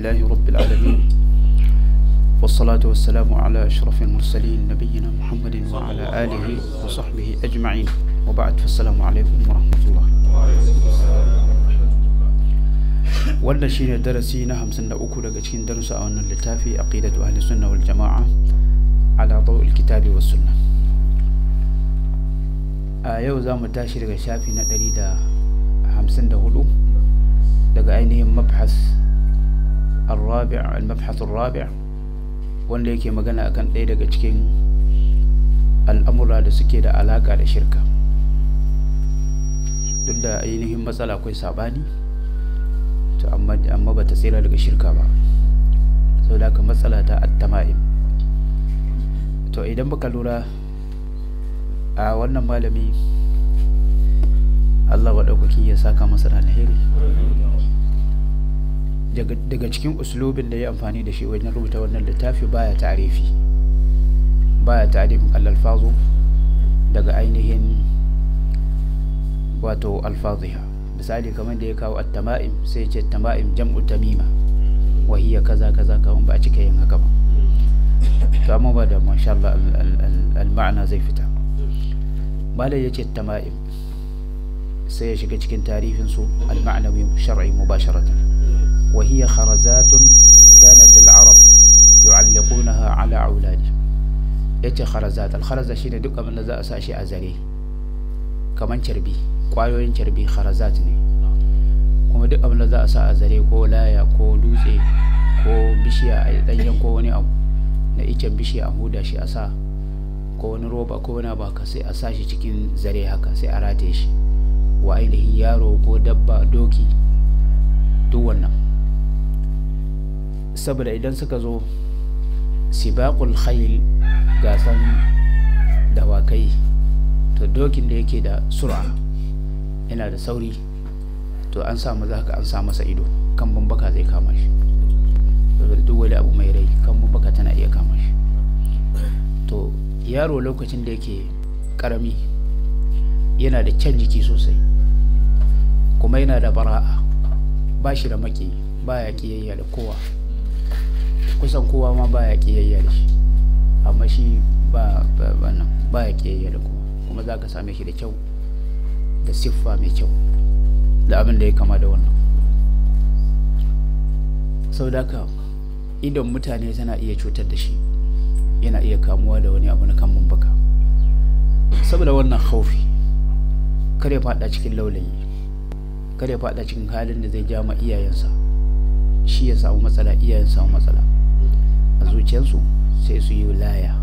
لله رب العالمين والصلاة والسلام على أشرف المرسلين نبينا محمد وعلى آله وصحبه أجمعين وبعد فالسلام عليكم ورحمة الله wannan shine darasi na 53 daga cikin darussa a wannan littafi aqidatu ahli sunna wal jama'a ala dawil kitabi was sunna a yau za mu tashi daga shafi na 154 daga ainihin mabhas الرابع المبحث الرابع wanda yake magana akan ɗaya daga cikin al'amura da suke da alaƙa da shirka duk da ainihin matsala akwai saɓani to amma ba ta tsira daga shirka ba sau da aka matsala ta attama'im to idan baka lura a wannan malami allah waɗaukaki ya saka masa da alheri daga cikin uslubin da ya amfani da shi wajen rubuta wannan littafi baya ta'arifi baya ta'arifin al-alfazu daga ainihin wato alfaziha misali kamar da ya kawo at-tama'im sai ce tama'im jam'u tamima wa hiya kaza kaza kamar ba a cika yin haka ba to amma ba da masha Allah al-ma'ana zai fita malai yace tama'im sai ya shiga cikin tarifin su al-ma'nawi shar'i mubasharatan وهي خرزات كانت العرب يعلقونها على أولادهم yace kharazat alkharaza shine duk abin da za a sa shi a zare kaman carbi kwayoyin carbi kharazat ne kuma duk abin da za a sa a zare ko laya ko dutse ko bishiya a danyen ko wani abu na icen bishiya a huda shi a sa ko wani roba ko wani abu haka sai a sa shi cikin zare haka sai a rataye shi wa ainihin yaro ko dabba doki duk wannan saboda idan suka zo sibaqul khayl gasan dawakai to dokin da yake da sura yana da sauri to an sa maza haka an sa masa ido kan bambaka zai kama shi duk wani abu mai rai kan bambaka tana iya kama shi to yaro lokacin da yake karami yana da kyan jiki sosai kuma yana da bara'a ba shi da maki baya kiyayya da kowa kusan kowa ma baya kiyayya da shi amma shi ba wannan baya kiyayya da kowa kuma za ka same shi da kyau da siffa mai kyau da abin da ya kama da wannan sau da ka idan mutane tana iya cutar da shi yana iya kamuwa da wani abu na kan baka saboda wannan haufi kare fada cikin laulayi kare fada cikin halin da zai ja ma iyayensa shi ya samu matsala iyayen samu matsala a zuciyarsu sai su yi laya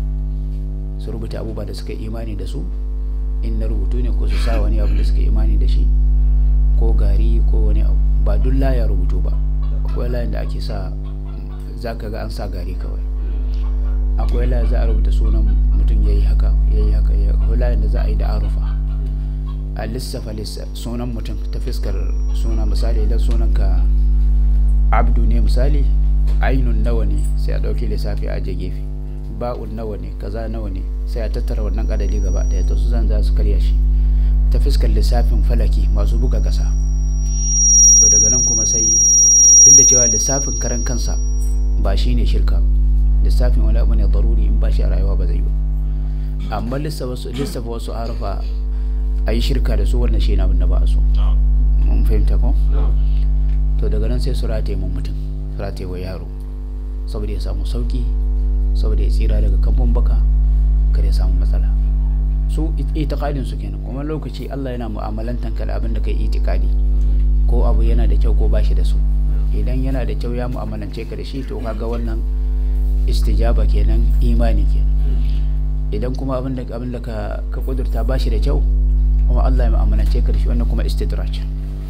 su rubuta abubuwa da suka imani da su in na rubutu ne ko su sa wani abu da suka imani da shi ko gari ko wani abu ba duk laya rubutu ba akwai layin da ake sa za ka ga an sa gari kawai akwai laya za a rubuta sunan mutum ya yi haka ya yi haka akwai layin da za a yi da arufa a lissafa sunan mutum ta fiskar suna misali idan sunan ka abdu ne misali ainun nawa ne sai a ɗauki lissafi a je gefe ba'un nawa ne kaza nawa ne sai a tattara wannan adadi gaba ɗaya to su zan za su karya shi ta fuskar lissafin falaki masu buga ƙasa to daga nan kuma sai duk da cewa lissafin karan kansa ba shi ne shirka lissafin wani abu ne daruri in ba shi a rayuwa ba zai ba amma lissafa wasu harufa a yi shirka da su wannan shi na abin da ba a so mun fahimta ko to daga nan sai su rataye mun mutum su rataye wa yaro saboda ya samu sauki saboda ya tsira daga kamfan baka kar ya samu matsala su itikadin su kenan kuma lokaci Allah yana mu'amalantan ka da abin da kai itikadi ko abu yana da kyau ko ba shi da su idan yana da kyau ya mu'amalance ka da shi to kaga wannan istijaba kenan imani kenan idan kuma abin da abin da ka ka kudurta ba shi da kyau kuma Allah ya mu'amalance ka da shi wannan kuma istidraj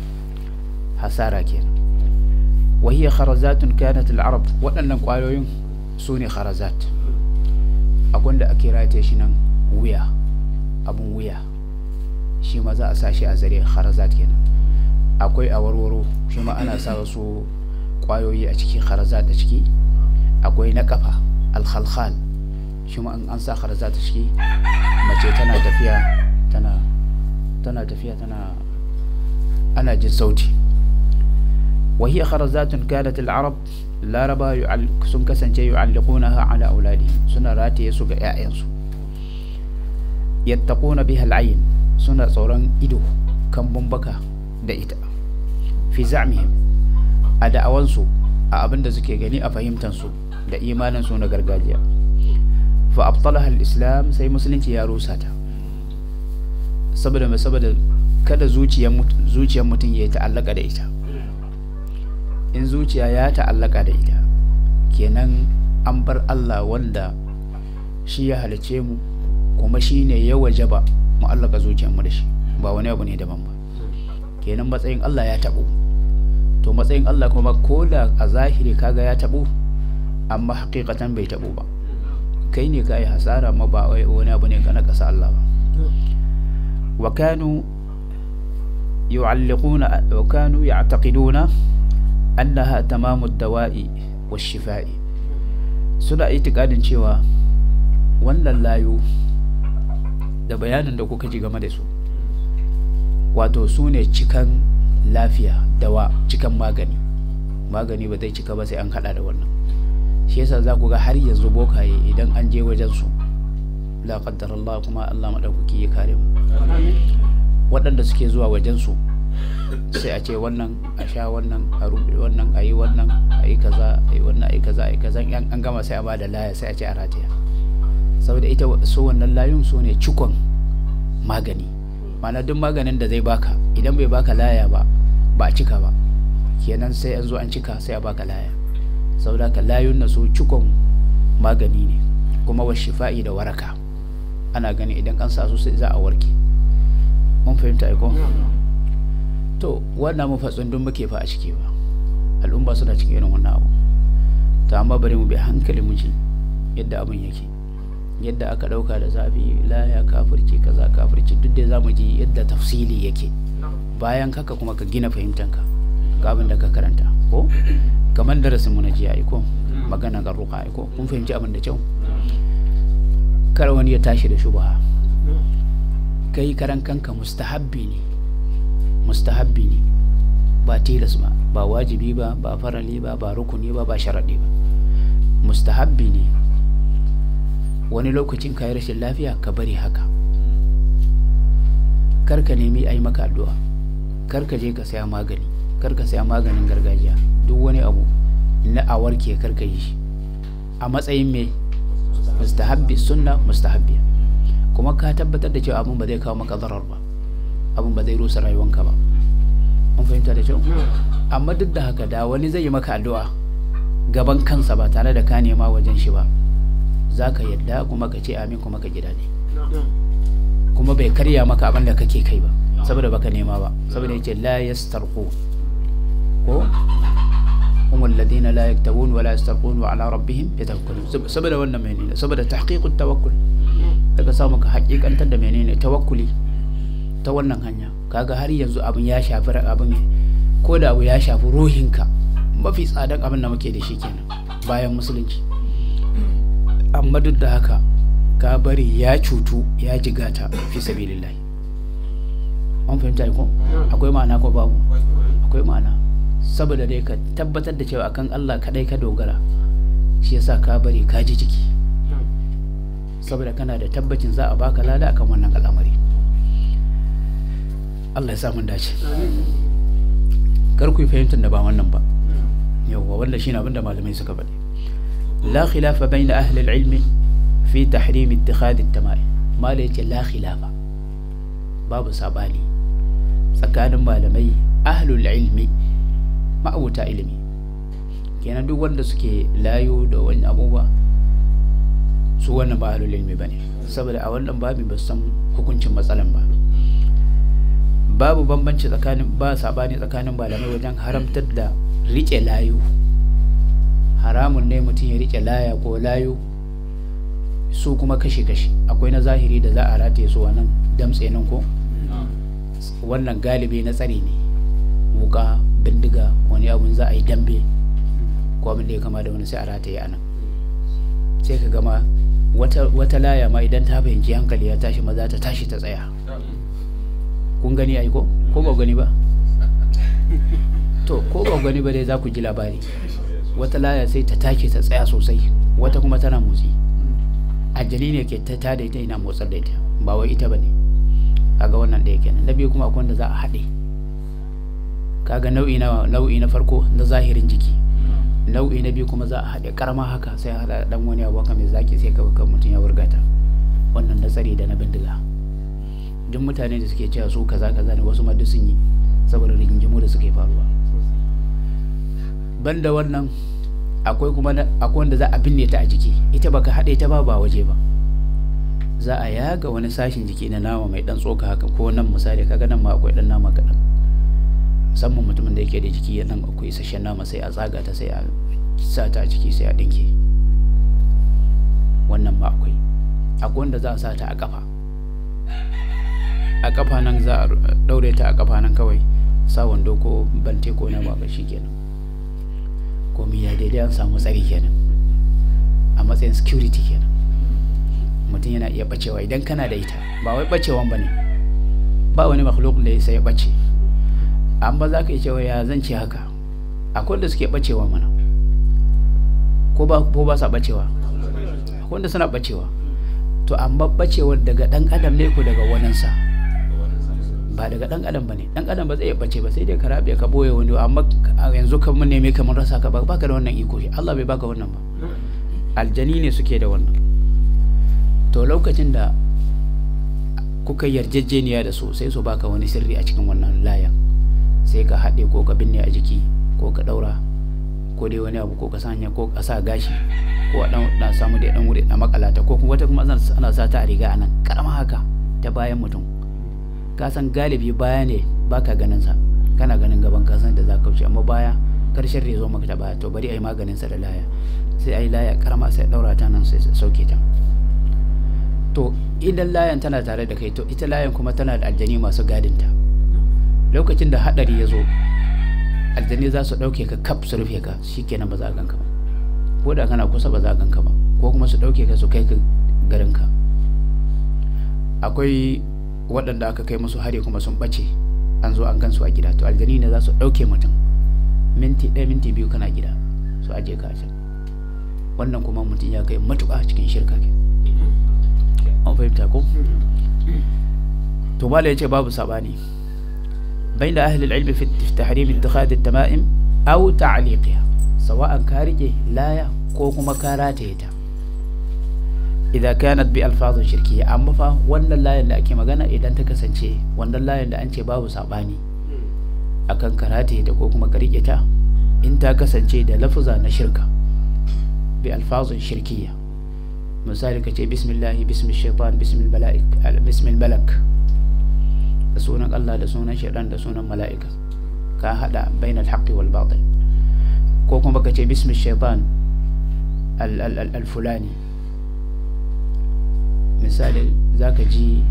hasara kenan وهي خرزات كانت العرب waɗannan ƙwayoyin su ne kharazat abin da ake rataye shi nan wuya abin wuya shi ma za a sa shi a zare kharazat kenan akwai a warwaro shi ma ana sa wasu ƙwayoyi a ciki kharazat a ciki akwai na kafa alkhalkhal shi ma an sa kharazat a ciki mace tana tafiya tana tana tafiya tana ana jin sauti وهي خرزات كانت العرب لا ربا سن كسنجي يعلقونها على أولادهم سنة راتي سوغ يأينسو يتقون بها العين سنة صوران إدو كم بمبكا دائتا في زعمهم أدا أوانسو أبن دزكي غني أفهمتنسو دا إيمانا سنة غرغاجيا فأبطلها الإسلام سي مسلم يا روساتا saboda mai saboda kada zuciyar mutum ya ta'allaka da ita in zuciya ya ta'allaka da ita kenan an bar Allah wanda shi ya halice mu kuma shi ne ya wajaba mu allaka zuciyarmu da shi ba wani abu ne daban ba kenan matsayin Allah ya taɓo to matsayin Allah kuma ko da a zahiri kaga ya taɓo amma hakikatan bai taɓo ba kai ne ka yi hasara ma ba wani abu ne ka na ƙasa Allah ba وكانوا يعلقون وكانوا يعتقدون أنها تمام الدواء والشفاء suna itikadin cewa wannan layu da bayanin da kuka ji game da su wato su ne cikan lafiya dawa cikan magani magani ba zai cika ba sai an hada da wannan shi yasa za ku ga har yanzu bokaye idan an je wajen su la qaddar Allah kuma Allah madaukaki ya kare mu waɗanda suke zuwa wajen su sai a ce wannan a sha wannan a rubuta wannan a yi wannan a yi kaza a yi wannan a yi kaza a yi kaza an gama sai a ba da laya sai a ce a rataya saboda ita su wannan layun su ne cikon magani ma'ana duk maganin da zai baka idan bai baka laya ba ba a cika ba kenan sai an zo an cika sai a baka laya saboda ka layun na su cikon magani ne kuma wa shifa'i da waraka ana gani idan an sa su sai za a warke mun fahimta aiko to wannan mu fatsun dun muke fa a ciki ba al'umma suna cikin irin wannan abu to amma bari mu bi hankali mu ji yadda abin yake yadda aka dauka da zafi la ya kafirci kaza kafirci duk da zamu ji yadda tafsili yake bayan haka kuma ka gina fahimtanka ga abin da ka karanta ko kamar darasin mu na jiya aiko magana ga ruka aiko kun fahimci abin da kyau kar wani ya tashi da shubha kai karan kanka mustahabbi ne mustahabbi ne ba tilas ba ba wajibi ba ba farali ba ba rukuni ba ba sharaɗi ba mustahabbi ne wani lokacin ka yi rashin lafiya ka bari haka kar ka nemi a yi maka addu'a kar ka je ka saya magani kar ka saya maganin gargajiya duk wani abu na a warke kar ka yi shi a matsayin mai mustahabbi sunna mustahabbi kuma ka tabbatar da cewa abin ba zai kawo maka zarar ba abin ba zai rusa rayuwanka ba an fahimta da kyau amma duk da haka da wani zai yi maka addu'a gaban kansa ba tare da ka nema wajen shi ba za ka yadda kuma ka ce amin kuma ka ji daɗi kuma bai karya maka abin da kake kai ba saboda baka nema ba saboda yace la yastarqu ko هم الذين لا يكتبون ولا يسترقون وعلى ربهم يتوكلون saboda wannan menene saboda tahqiqut tawakkul daga samu ka hakikantar da menene tawakkuli ta wannan hanya kaga har yanzu abin ya shafi abin ko da abu ya shafi ruhinka mafi tsadan abin da muke da shi kenan bayan musulunci amma duk da haka ka bari ya cutu ya jigata fi sabilillahi an fahimta ko akwai ma'ana ko babu akwai ma'ana saboda dai ka tabbatar da cewa akan Allah kadai ka dogara shi yasa ka bari ka ji jiki saboda kana da tabbacin za a baka lada akan wannan al'amari Allah ya sa mun dace kar ku fahimtar da ba wannan ba yawwa wanda shine abin da malamai suka faɗi la khilafa bayna ahli al-ilmi fi tahrim ittikhad at-tama'im mala yace la khilafa babu sabani tsakanin malamai ahlul ilmi ma'abuta ilimi kenan duk wanda suke layo da wani abubuwa su wannan ba ahlul ilmi bane saboda a wannan babi ba san hukuncin matsalan ba babu bambanci tsakanin ba sabani tsakanin malamai wajen haramtar da rike layo haramun ne mutum ya rike laya ko layo su kuma kashe-kashe akwai na zahiri da za a rataye su wannan damtse nan ko wannan galibi na tsari ne wuka bindiga wani abun za a yi dambe ko abin da ya kama da wani sai a rataye a nan sai ka gama wata laya ma idan ta fahimci hankali ya tashi maza ta tashi ta tsaya kun gani ai ko ko ba gani ba to ko ba gani ba dai za ku ji labari wata laya sai ta take ta tsaya sosai wata kuma tana motsi aljani ne ke ta tada ita ina motsar da ita ba wai ita bane kaga wannan ɗaya kenan na biyu kuma akwai wanda za a haɗe kaga nau'i na nau'i na farko na zahirin jiki nau'i na biyu kuma za a haɗe karama haka sai haɗa dan wani abu haka mai zaki sai ka kan mutum ya wurgata wannan na tsari da na bindiga duk mutane da suke cewa su kaza kaza ne wasu ma duk sun yi saboda rigingimu da suke faruwa banda wannan akwai kuma akwai wanda za a binne ta a jiki ita baka haɗe ta ba ba waje ba za a yaga wani sashin jiki na nama mai dan tsoka haka ko nan misali kaga nan ma akwai dan nama kaɗan musamman mutumin da yake da jiki nan akwai isasshen nama sai a tsaga ta sai a sa ta a jiki sai a dinke wannan ma akwai akwai wanda za a sa ta a kafa a kafa nan za a daure ta a kafa nan kawai sa wando ko bante ko na ba shi kenan komi ya daidai an samu tsari kenan a matsayin security kenan mutum yana iya bacewa idan kana da ita ba wai bacewan ba ne ba wani makhluk da ya sai ya bace amma za ka yi cewa ya zan ce haka akwai wanda suke bacewa mana ko ba ko ba sa bacewa akwai wanda suna bacewa to amma bacewar daga dan adam ne ko daga waninsa ba daga dan adam bane dan adam ba zai bace ba sai dai ka rabe ka boye wani amma yanzu kan mun neme kamar rasa ka ba baka da wannan iko Allah bai baka wannan ba aljani ne suke da wannan to lokacin da kuka yarjejeniya da su sai su baka wani sirri a cikin wannan layan sai ka haɗe ko ka binne a jiki ko ka ɗaura ko dai wani abu ko ka sanya ko ka sa gashi ko a ɗan samu da ɗan wuri a makalata ko kuma wata kuma ana sa ta a riga a nan karama haka ta bayan mutum ka san galibi baya ne baka ganin sa kana ganin gaban ka san da za ka wuce amma baya karshen rezo maka ta baya to bari a yi maganin sa da laya sai a yi laya karama sai ɗaura ta nan sai sauke ta to idan layan tana tare da kai to ita layan kuma tana da aljani masu gadinta lokacin da hadari ya zo aljani za su ɗauke ka kaf su rufe ka shikenan ba za a ganka ba ko da kana kusa ba za a ganka ba ko kuma su ɗauke ka su kai ka garinka akwai waɗanda aka kai musu hari kuma sun ɓace an zo an gansu a gida to aljani ne za su ɗauke mutum minti ɗaya minti biyu kana gida su aje ka a can wannan kuma mutum ya kai matuƙa cikin shirka ke an fahimta ko to mala ya ce babu sabani بين أهل العلم في تحريم اتخاذ التمائم أو تعليقها سواء كارجة لا كوكما كاراتيتا إذا كانت بألفاظ شركية أما فا وانا لا يلا أكي مغانا إذا انت كسنشي وانا لا يلا أنشي بابو ساباني أكن كاراتيتا كوكما كارجة انت كسنشي دا لفظة نشركة بألفاظ شركية مثال كتي بسم الله بسم الشيطان بسم الملائك بسم الملك da sunan Allah da sunan shaidan da sunan mala'ika ka hada bainal haqqi wal batil ko kuma baka ce bismi shaitan al fulani misali zaka ji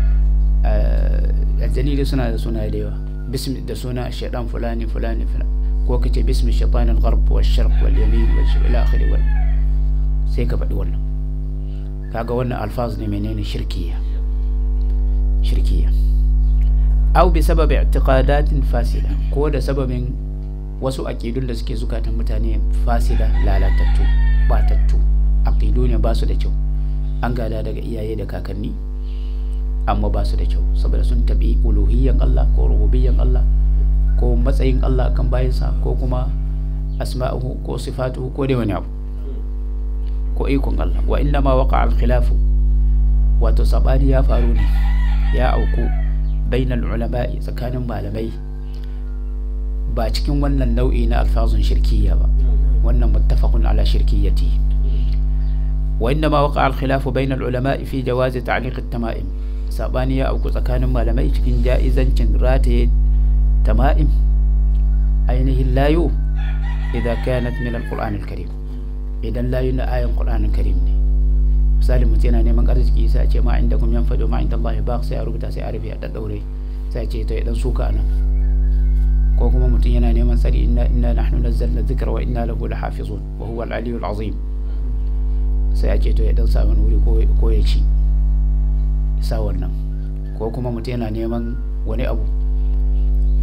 aljani suna da suna da yawa bismi da suna shaidan fulani fulani ko ka ce bismi shaitan al gharb wal sharq wal yamin wal ila akhiri wal sai ka faɗi wannan kaga wannan alfaz ne menene shirkiya shirkiya au bi sabab i'tiqadatin fasida ko da sababin wasu aqidun da suke zukatan mutane fasida lalatattu batattu aqidu ne ba su da kyau an gada daga iyaye da kakanni amma ba su da kyau saboda sun tabi uluhiyyan Allah ko rububiyyan Allah ko matsayin Allah kan bayansa ko kuma asma'uhu ko sifatuhu ko dai wani abu ko ikon Allah wa inna ma waqa al khilafu wato sabani ya faru ne ya auku bainal ulama'i tsakanin malamai ba cikin wannan nau'i na alfazun shirkiyya ba wannan muttafaqun ala shirkiyyati wa inna ma waqa al-khilafu bainal ulama'i fi jawaz ta'liq at-tama'im sabani ya auku tsakanin malamai cikin ja'izancin rataye tama'im ainihin layu idza kanat min al-qur'an al-karim idan layu na ayan qur'an al-karim ne misali mutum yana neman arziki sai a ce ma inda kuma yan fado ma inda Allah ba sai a rubuta sai a rufe a daddaure sai a ce to ya dan suka nan ko kuma mutum yana neman tsari inna inna nahnu nazzalna dhikra wa inna lahu lahafizun wa huwa al-aliyyul azim sai a ce to ya dan sa wani wuri ko ya ci sa wannan ko kuma mutum yana neman wani abu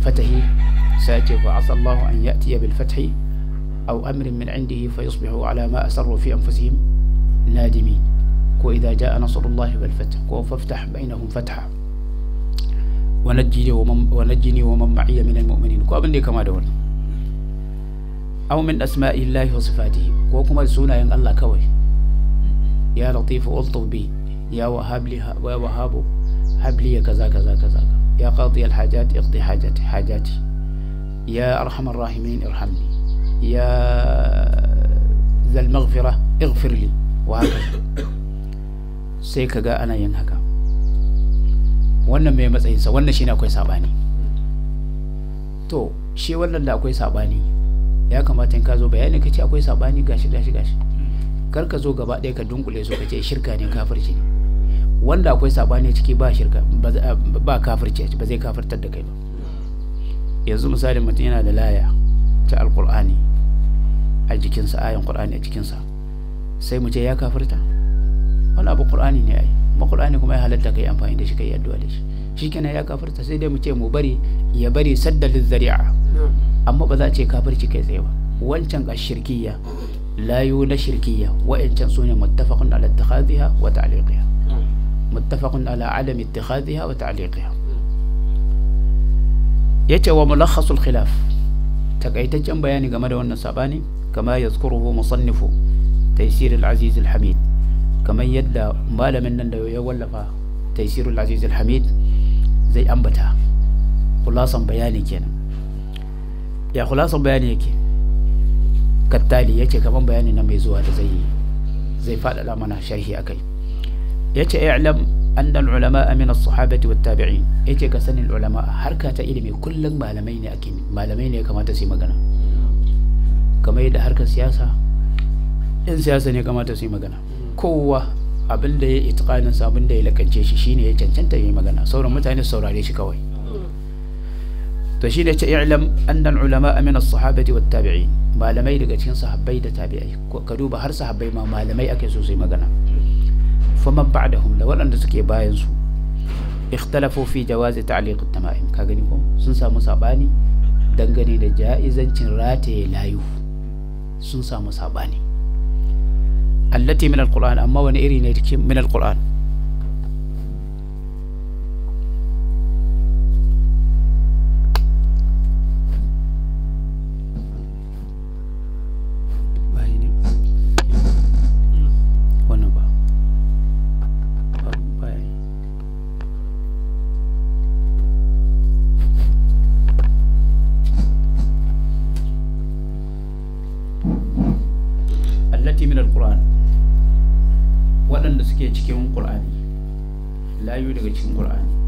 fatahi sai ce fa asallahu an ya'tiya bil fathi aw amrin min indihi fa yusbihu ala ma asarru fi anfusihim nadimin ko idza jaa nasrullahi wal fath ko faftah bainahum fatha wa najjini wa man wa najjini wa man ma'iya min al mu'minin ko abin da ya kama da wannan aw min asma'illahi wa sifatihi ko kuma sunayen Allah kawai ya latifu ultuf bi ya wahab li wa wahabu hab li kaza kaza kaza ya qadi al hajat iqdi hajati hajati ya arhamar rahimin irhamni ya zal maghfira ighfir li wa haka sai kaga ana yin haka wannan mai matsayinsa wannan shine akwai sabani to shi wannan da akwai sabani ya kamata in ka zo bayani ka ce akwai sabani gashi gashi gashi kar ka zo gaba ɗaya ka dunkule su ka ce shirka ne kafirci ne wanda akwai sabani ciki ba shirka ba kafirci ba zai kafirtar da kai ba yanzu misali mutum yana da laya ta alkur'ani a jikinsa ayan qur'ani a jikinsa sai mu ce ya kafirta wani abu qur'ani ne ai kuma qur'ani kuma ya halatta kai amfani da shi kai addu'a da shi shikenan ya kafirta sai dai mu ce mu bari ya bari saddalin zari'a amma ba za a ce kafirci kai tsaye ba wancan a shirkiya layu na shirkiya wa'ancan su ne muttafaqun ala ittikhadhiha wa ta'liqiha muttafaqun ala adam ittikhadhiha wa ta'liqiha yace wa mulakhasul khilaf takaitaccen bayani game da wannan sabani kama yazkuruhu musannifu taysir al-aziz al-hamid kamar yadda malamin nan da ya wallafa taysir al-aziz al-hamid zai ambata khulasan bayani kenan ya khulasan bayani yake kattali yace kaman bayani na mai zuwa da zai zai faɗaɗa mana sharhi akai yace i'lam anna al-ulama min as-sahabati wat-tabi'in yace ka sanin ulama harka ta ilimi kullum malamai ne ake malamai ne kamata su yi magana kamar yadda harkar siyasa in siyasa ne kamata su yi magana kowa abin da ya itiqanin sa abin da ya lakance shi shine ya cancanta yi magana sauran mutane su saurare shi kawai to shi ne ce i'lam anna al-ulama min as-sahabati wat-tabi'in malamai daga cikin sahabbai da tabi'ai ka duba har sahabbai ma malamai ake so su yi magana faman ba'dahum da waɗanda suke bayan su ikhtalafu fi jawazi ta'liq at-tama'im ka gani ko sun samu sabani dangane da ja'izancin rataye layu sun samu sabani allati min al-qur'an amma wani iri ne cikin min al-qur'an allati min alquran waɗanda suke cikin qur'ani layu daga cikin qur'ani